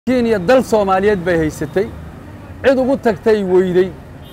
kenya dal soomaaliyeed bay haysatay cid ugu tagtay weyday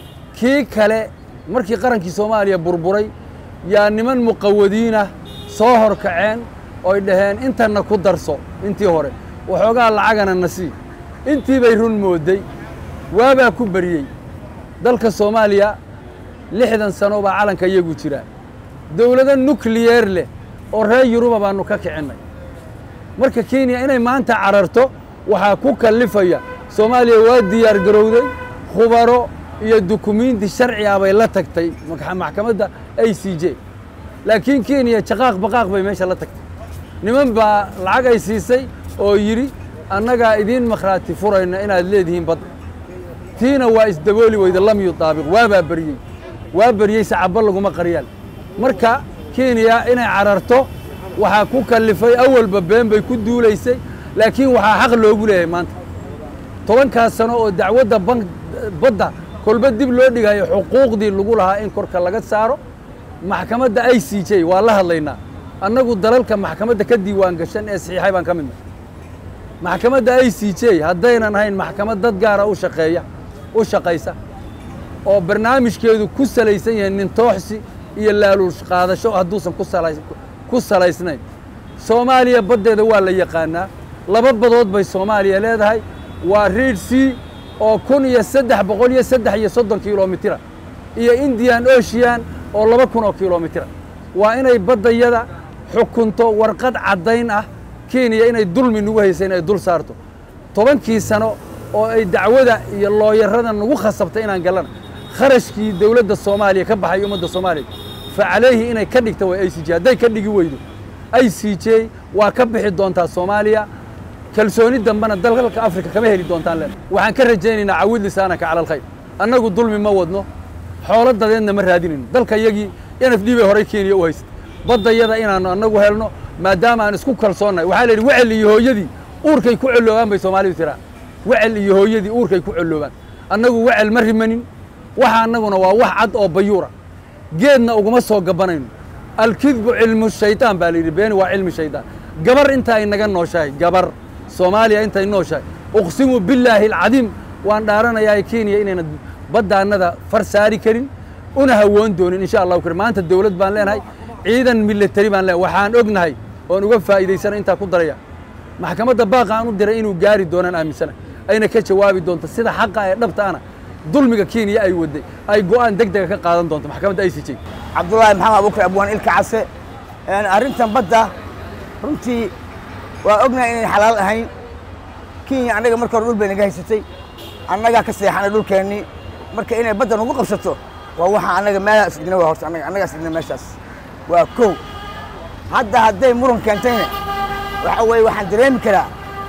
kii kale markii qarankii soomaaliya burburay yaa niman muqawadiinah soo hor kaceen oy dhaheen intanna ku darso intii hore waxoogaa lacagana na sii intii bay run moodday waabaa ku beriyey dalka soomaaliya lixdan sano baa calanka iyagu jiraa dawlado nukliyeer leh oo reer yuruba baannu ka kicinnay marka kenya inay maanta cararto waxaa ku kallifaya soomaaliya waa diyaar garowday khubaro iyo dukumiinti sharci ah bay la tagtay maxkamadda a c j laakiin kenya jaqaaq baqaaq bay meesha la tagtay niman baa lacag ay siisay oo yidhi annagaa idiin makhraati furayna inaad leedihiin badda tiina waa isdabooli weyda lam yutaabiq waabaa beriyey waa beriyey sacabba laguma qaryaal marka kenya inay cararto waxaa ku kallifay awalba been bay ku duulaysay laakiin waxaa xaq loogu leeyahay maanta tobankaas sano oo dacwadda ban badda kolba dib loo dhigayo xuquuqdii lagu lahaa in korka laga saaro maxkamadda i c j waa la hadlaynaa annagu dalalka maxkamadda ka diiwaan gashan ee saxiixay baan ka midna maxkamadda i c j haddaynan ahayn maxkamad dad gaara u shaqeeya u shaqaysa oo barnaamijkeedu ku salaysan yahay nintooxsi iyo laaluush qaadasho hadduusan ku salaysnayn soomaaliya baddeeda waa la yaqaanaa laba badood bay soomaaliya leedahay waa riid c oo kun iyo saddex boqol iyo saddex iyo soddon kilomitira iyo indian ocean oo laba kun oo kilomitira waa inay baddayada xukunto warqad caddayn ah kenya inay dulmi nagu haysa in ay dul saarto tobankii sano oo ay dacwada iyo looyarada nagu khasabtay inaan gallana kharashkii dawladda soomaaliya ka baxay ummadda soomaaliya fa calayhi inay ka dhigta way i c j hadday ka dhigi weydo i c j waa ka bixi doontaa soomaaliya kalsooni dambena dalka afrika kama heli doontaan len waxaan ka rajaynaynaa cawid lisaanaka cala alkhayr annagu dulmi ma wadno xoolo dadeedna ma raadinayno dalka iyagii n f d bay horay kenya u haysatay baddayada inaannu annagu helno maadaama aan isku kalsoonnahay waxaa la yidhi wecel iyo hooyadii uurkay ku colloobaan bay soomaalidu tiraa wecel iyo hooyadii uurkay ku colloobaan annagu wecel ma rimanin waxa annaguna waa wax cad oo bayuura geedna uguma soo gabanayno alkidbu cilmu shaydaan baa la yidhi beeni waa cilmi shaydaan gabar inta ay naga nooshahay gabar soomaaliya intay nooshahay uqsimu billaahi alcadiim waan dhaaranayaa kenya inayna baddaannada far saari karin una hawoon doonin insha allahu karim maanta dawlad baan leenahay ciidan militari baan leenahay waxaan ognahay oon uga faa'iidaysana intaa ku daraya maxkamadda baaqa aan u diray inuu gaari doonaan aaminsana ayna ka jawaabi doonto sida xaqa ee dhabta ana dulmiga kenya ay waday ay go'aan deg dega ka qaadan doonto maxkamadda i c j cabdullaahi maxamed abubakar abwaan ilka case arrintan badda runtii waa ognahay inayn xalaal ahayn kenya annaga marka hore dhul bay naga haysatay annagaa ka seexanay dhulkeennii marka inay badda nagu qabsato waa waxaa annaga meelaha isdina waa horta annaga annagaa isdina meeshaas waa kow hadda hadday muran keentayna waxa weeye waxaan dareemi karaa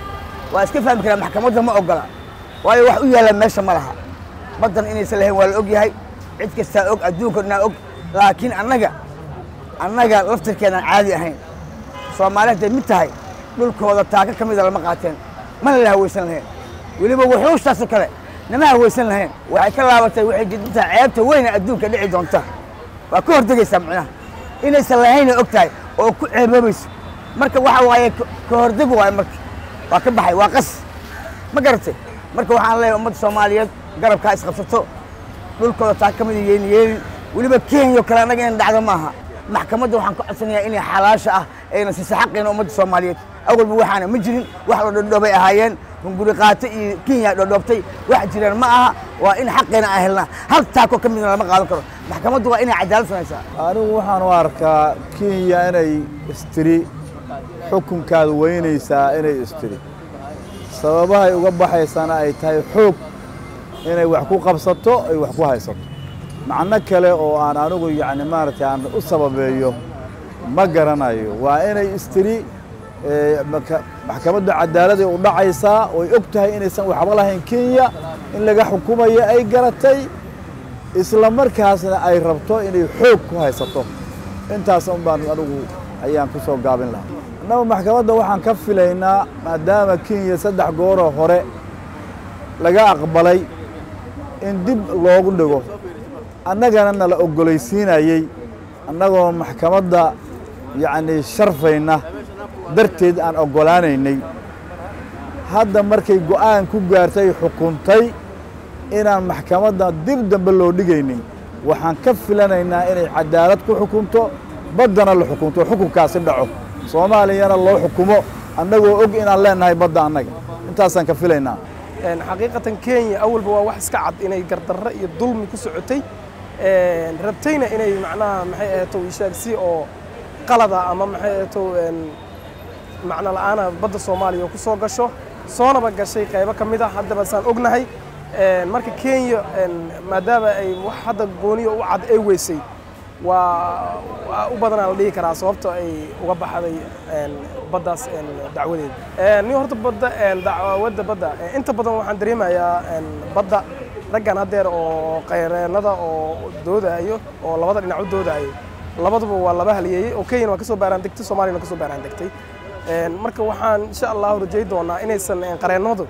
waa iska fahmi karaa maxkamadda ma oggola waayo wax u yaalla meesha ma laha baddan inaysan lahayn waa la og yahay cid kastaa og adduunka dhanaa og laakiin annaga annaga laftirkeedaan caadi ahayn soomaali hadday mid tahay dhulkooda taaka ka mida lama qaateen mana la hawaysan lahayn weliba wuxuushtaasoo kale nama hawaysan lahayn waxay ka laabatay waxay jidintaa ceebta weyna adduunka dhici doonta waa ka hordegaysaa macnaha inaysan lahayna og tahay oo ku ceeboobayso marka waxa waaye ka hordeg waaye marka waa ka baxay waa qas ma garatay marka waxaan leeyahay ummadda soomaaliyeed garabkaa isqabsato dhulkooda taaka ka mida yeeni yeelin weliba kenya oo kale annaga inan dhacdo maaha maxkamadda waxaan ka codsanayaa inay xalaasha ah ayna siisa xaqeena ummadda soomaaliyeed awalba waxaana ma jirin wax la dhodhoobay ahaayeen hunguri qaato iyo kenya dhodhoobtay wax jiraan ma aha waa in xaqeena aan helnaa hal taako ka midna lama qaadan karo maxkamaddu waa inay cadaalad samaysaa anigu waxaan u arkaa kenya inay istiri xukunkaada weynaysaa inay istiri sababahay uga baxaysana ay tahay xoog inay wax ku qabsato ay wax ku haysato macno kale oo aan anigu yacni maaragtay aan u sababeeyo ma garanayo waa inay istiri maxkamadda cadaaladday u dhacaysaa oy og tahay inaysan waxba lahayn kenya in laga xukumayo ay garatay isla markaasna ay rabto inay xoog ku haysato intaas un baan anigu ayaan ku soo gaabin lahaa annagu maxkamadda waxaan ka filaynaa maadaama kenya saddex gooroo hore laga aqbalay in dib loogu dhigo annagana nala oggolaysiinayey annagoo maxkamadda yacni sharfayna darteed aan oggolaanaynay hadda markay go'aan ku gaartay xukuntay inaan maxkamadda dib dambe loo dhigaynin waxaan ka filanaynaa inay cadaalad ku xukunto baddana la xukunto xukunkaasi dhaco soomaaliyana loo xukumo annagoo og inaan leennahay badda annaga intaasaan ka filaynaa xaqiiqatan kenya awalba waa wax iska cad inay gardarro iyo dulmi ku socotay rabtayna inay macnaha maxay ahayto ishaagsi oo qalada ama maxay ahayto macno la'aana badda soomaaliya ku soo gasho soonaba gashay qaybo ka mid ah haddaba saan ognahay marka kenya maadaama ay wax hadda gooniyo u cad ay weysay waa u badanaa la dhihi karaa sababta ay uga baxday baddaas dacwadeeda ni horta badda dacwadda badda inta badan waxaan dareemayaa badda raggan haddeer oo qayreennada oo doodayo oo labada dhinac u doodayo labaduba waa laba halyeeyey oo kenyana waa ka soo baaraan degtay soomaaliyana ka soo baaraan degtay marka waxaan insha allahu rajay doonaa inaysan qareennadu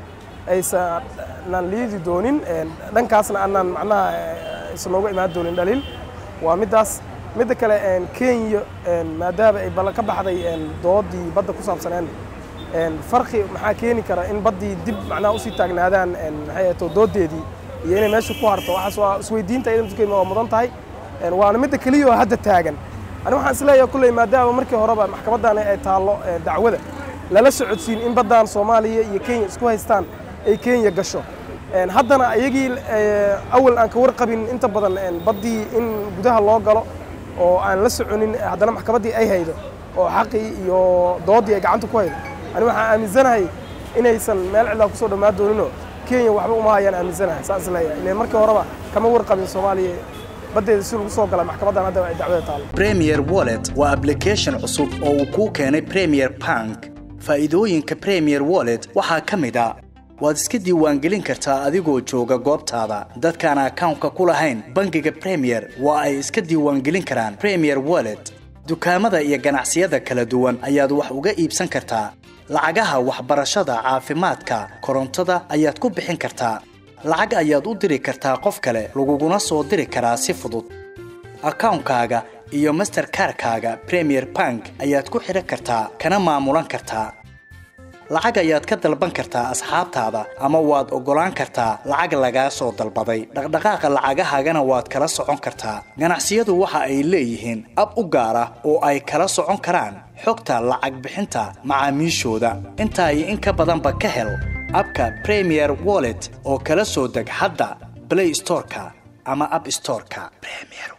aysanan liidi doonin dhankaasna aanan macnaha aysan nooga imaan doonin dhaliil waa middaas midda kale kenya maadaama ay bal ka baxday doodii badda ku saabsaneen farqi maxaa keeni kara in baddii dib macnaha usii taagnaadaan maxay ahato doodeedii iyo inay meesha ku harto waxaas waa isweydiinta idan dukeyn waa mudan tahay waana midda keliya oo hadda taagan ani waxaan isleeyahay kulley maadaama markii horeba maxkamaddan ay taallo dacwada lala socodsiin in baddan soomaaliya iyo kenya isku haystaan ay kenya gasho haddana iyagii awal aan ka warqabin inta badan baddii in gudaha loo galo oo aan la soconin haddana maxkamaddii ay haydo oo xaqii iyo doodii ay gacanta ku haydo ani waxaan aaminsanahay inaysan meel cidlaa kusoo dhammaan dooninoo kenya waxba uma hayaan aaminsanahay saas leeyahay ileen markii horeba kama warqabin soomaaliya baddeeda si lagu soo gala maxkamaddan hadda ay dacwada taalo premier wallet waa application cusub oo uu kuu keenay premier bank faa'iidooyinka premier wallet waxaa ka mid a waad iska diiwaangelin kartaa adigoo jooga goobtaada dadkaan akawnka ku lahayn bangiga premier waa ay iska diiwaangelin karaan premier wallet dukaamada iyo ganacsiyada kala duwan ayaad wax uga iibsan kartaa lacagaha waxbarashada caafimaadka korontada ayaad ku bixin kartaa lacag ayaad u diri kartaa qof kale laguguna soo diri karaa si fudud akawnkaaga iyo masterkarkaaga premier bank ayaad ku xidhan kartaa kana maamulan kartaa lacag ayaad ka dalban kartaa asxaabtaada ama waad oggolaan kartaa lacag lagaa soo dalbaday dhaqdhaqaaqa lacagahaagana waad kala socon kartaa ganacsiyadu waxa ay leeyihiin ab u gaar ah oo ay kala socon karaan xogta lacag bixinta macaamiishooda intaa iyo in ka badanba ka hel abka premier wallet oo kala soo deg hadda blay storeka ama ab storeka